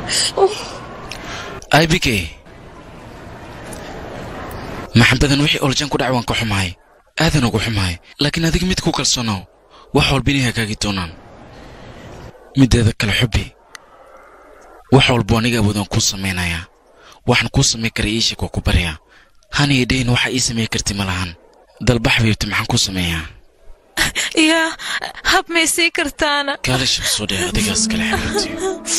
ibk maxabadan wixii oljan ku dhac waan ka xumahay aadan ugu xumahay laakiin adiga mid ku kalsoonow wax walba inay hagaagi doonaan mideeda kale xubbi wax walba aniga awoodaan kuu samaynayaa waxaan kuu samayn kara ii sheeg waa ku baryaa haniga dhayn waxa ii samayn karti ma lahan dalbax biibta maxaan kuu sameeyaa yaa hab may sii kartaana kaale shab soo dhee adigaas kale xiriirti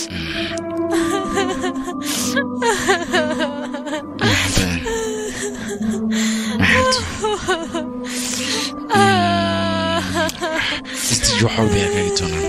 maxabadan maxaad istij wax walba yaa kaagi doonaan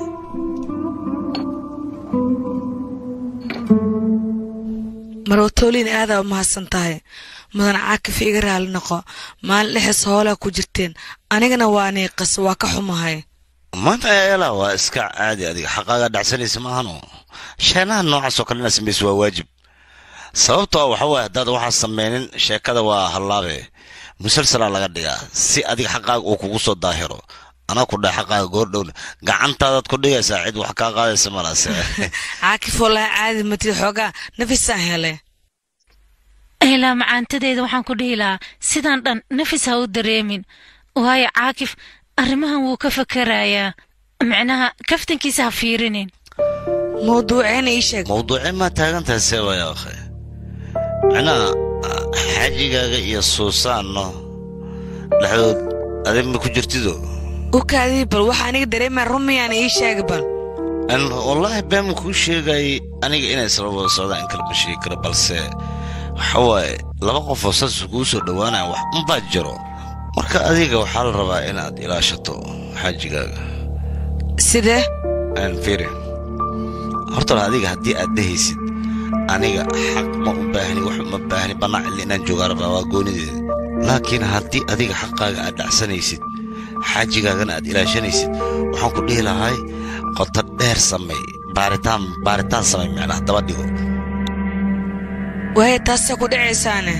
marwatooliin aadaa u mahadsan tahay mudan caakif iga raali noqo maalin dhexees hoolaa ku jirteen anigana waa niiqas waa ka xumahay maanta eela waa iska caadi adiga xaqaaga dhacsanaysa maahano sheenaha noocaasoo kale inaad samayso waa waajib sababtoo waxa waaye haddaad waxaa samaynin sheekada waa hallaabe musalsalaa laga dhigaa si adiga xaqaaga uu kugu soo daahiro anaa ku dhahay xaqaaga goordhowna gacantaadaad ku dhigaysaa cid wax kaa qaadaysa malaase caakif wallaahi caadi matid xoogaa nafisaan hele ilaa macaantadeeda waxaan ku dhihi lahaa sidaan dhan nafis ha u dareemin waayo caakif arrimahan wuu ka fakarayaa micnaha kaftankiisa ha fiirinin mawduuceena ii sheeg mawduucee maa taagan tahay see waaya akhe micnaha xajigaaga iyo suusaanno dhexdood adig ma ku jirtido ukaadii bal waxa aniga dareemaa rumiyaana ii sheega bal An- wallaahi been ma kuu sheegayay aniga inay isla wada socdaan in kale ma sheegi karo balse waxa waaye laba qofoo saas kugu soo dhowaanaya wax unbaa jiro marka adiga waxaa la rabaa inaad ilaashato xajigaaga sidee aan firi horta adiga haddii aad dhehaysid aniga xaq ma u baahni wax ma baahni bannaac illi inaan joogaa rabaa waa goonideeda laakiin haddii adiga xaqaaga aad dhacsanaysid xaajigaagana aad ilaashanaysid waxaan ku dhihi lahay qoto dheer samay baaritaan baaritaan samay micnaha daba dhigo waaye taasee ku dhacaysaane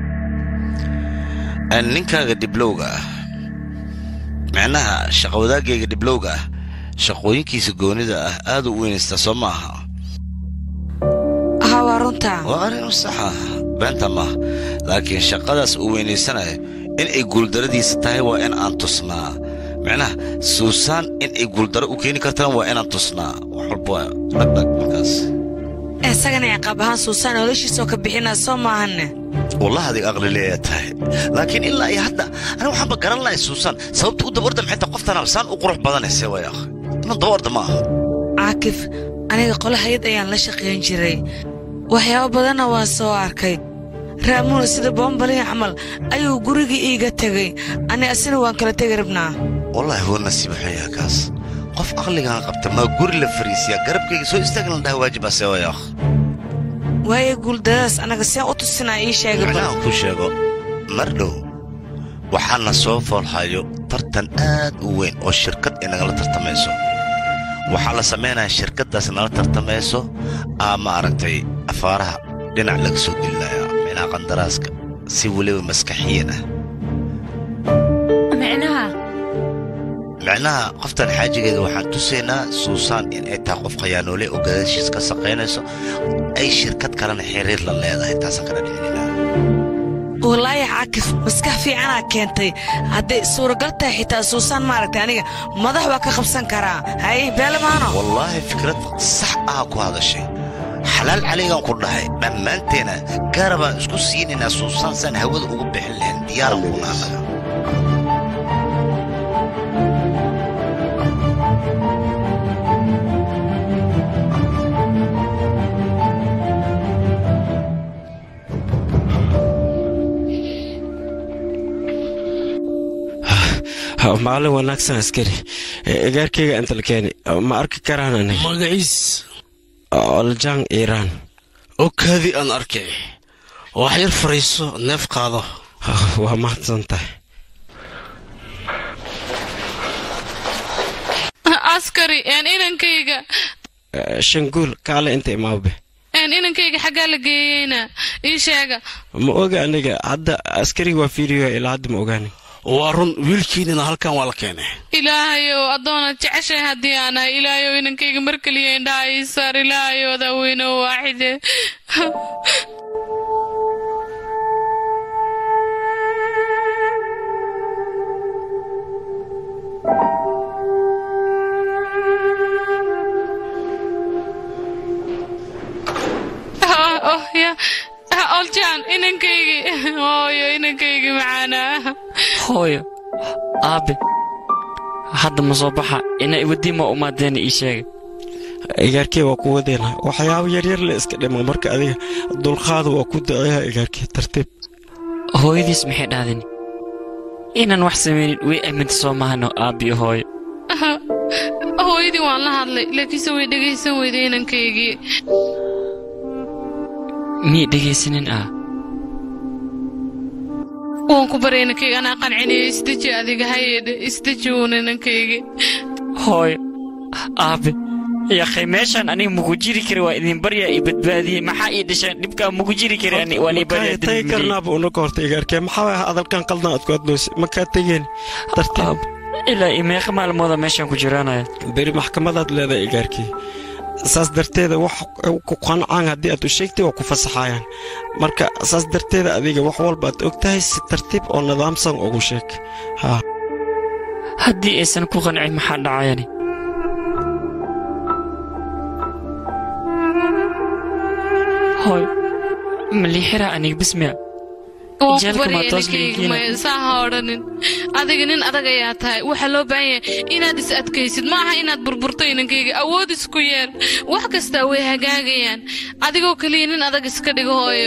Aan ninkaaga dhiblowga ah micnaha shaqa wadaagayga dhiblowga ah shaqooyinkiisa goonida ah aad u weynaystaa soo ma aha haa waa runtaa waa arrin u saxa beenta maaha laakiin shaqadaas uu weynaysanayo in ay guuldaradiisa tahay waa in aan tusnaa micnaha suusaan in ay guuldaro u keeni kartaan waa inaan tusnaa wax walba waa dhagdhag markaas isagana ciqaab ahaan suusaan noloshiisoo ka bixinaa soo maahanne wallahi adiga aqli leeyaa tahay laakiin ilaa iyo hadda aniga waxaanba garan lahay suusaan sababta u dabarda maxay tahay qoftan saan u qurux badanayse way akh inuu dabarda ma aha caakif aniga qolo hayad ayaan la shaqayn jiray waxyaabo badanna waan soo arkay raamuuna sida boombalihii camal ayuu gurigii iiga tegey ani asina waan kala tegi rabnaa wallaahi waa nasiib xunyaa kaas qof aqligaan qabta maa guri la fariisiyaa garabkayga soo istaagna la dhaha waajib ase way akh waaye guuldadaas annaga seen u tusinaa ii sheega bal macnaha ku sheego mar dhow waxaana soo foolhayo tartan aad u weyn oo shirkad ay nagala tartamayso waxaa la samaynayaa shirkaddaas nala tartamayso aa maaragtay afaaraha dhinac laga soo gelinayaa micnaha qandaraaska si weliba maskaxiyan ah micnaha micnaha qoftan xaajigeeda waxaan tusaynaa suusaan in ay tahay qof khayaanoole oo gadaashiis ka shaqaynayso ay shirkad kalena xiriir la leedahay taasaan kala dhicinaa wallaahi caakif maskax fiicanaa keentay hadday suuragal tahay xitaa suusaan maaragtay aniga madax waa ka qabsan karaa haye beelamaano wallaahi fikrad sax ah ku hadashay xalaal caligaan ku dhahay dhammaanteena gaara baan isku siinaynaa suusaan saan hawada ugu bixin lahayn diyaaran kuna annaga maalin wanaagsan askari gaarkeyga inta la keeni ma arki karaan aniga magaciis oljang iiraan okaadii aan arkay wax yar fariiso neef qaado waa mahadsan tahay askari een inankayga shanguul kaale inta imaawbe een inankayga xaggaa la geeyeyna ii sheega ma oga aniga hadda askariga waa fiiriyo ilaa hadda ma ogaani waa run wiilkiinina halkan waa la keenay ilaahayow addoonad jeceshahay haddii aan ahay ilaahayow inankayga mar keliya indhaha ii saar ilaahayow adaa weyne oo waaxide Ah, oh, ya Ah, oljaan inankaygii hooyo inankaygii macaanaa hooyo aabe hadda ma soo baxa ina iwadii ma umaadeena ii sheega igaarkee waa ku wadeena waxyaabo yaryar le iska dhima marka adiga dulqaada waa ku daceeha igaarkee tartiib hooyadiis maxay dhahdeen inaan wax samaynin way aaminta soo mahano aabbiyo hooyo hooyadii waan la hadlay laakiinse way dhegaysan weyday inankaygii miyay dhegaysanin ah waan ku baray inankayga anaa qancinaya isdeji adiga hayedhe isdeji uun inankaygii hooyo aabe yaqay meeshaan aniga mugu jiri kara waa idin baryaa ii badbaadiyey maxaa ii dhasheen dhibkaa mugu jiri kara ani- waan ii baryaa tagi dembigii. karnaaba unaga horta igaarkee maxaa waaya hadalkan qaldan aad ku adloysay makaa tegeen tartiib ilaa iyo meeqa maalmooda meeshaan ku jiraanaya beri maxkamadaad leedahay igaarkii saas darteeda wax ku qancaan haddii aad u sheegtay waa ku fasaxayaan marka saas darteeda adiga wax walba aad og tahay si tartiib oo nidaamsan ugu sheeg haa haddii aysan ku qancin maxaa dhacayani hooy malixira aniga bismiya waan ku Jeelka baryay ma toos inankayga liikiina? maya saa ha odhanin adiga nin adag ayaa tahay waxaa loo baahan yahay inaad is adkaysid ma aha inaad burburto inankayga awood isku yeel wax kastaa way hagaagayaan adigoo keliya nin adag iska dhigo hooyo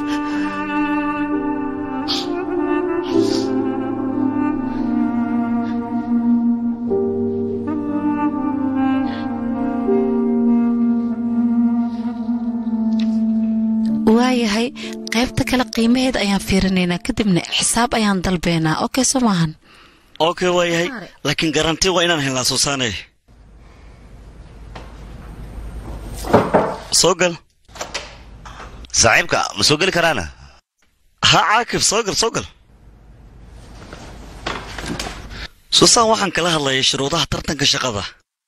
waayahay qaybta kale qiimaheeda ayaan fiirinaynaa kadibna xisaab ayaan dalbeynaa okay soo maahan okay waa yahay laakiin garanti waa inaan helnaa suusaane soo gal saaxiibka ma soo geli karaana ha caakib soo gal soo gal suusaan waxaan kala hadlayay shuruudaha tartanka shaqada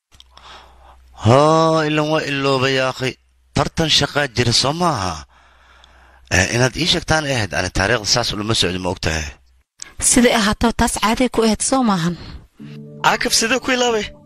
haa ilan waa iloobay yaaqi tartan shaqaa jira soo maaha Eh, inaad ii sheegtaan ay ahayd ani taariikhda saas ulama socdo ma ogtahay siday ahaataba taas caaday ku ahayd soo maahan caakib sidee ku ilaabay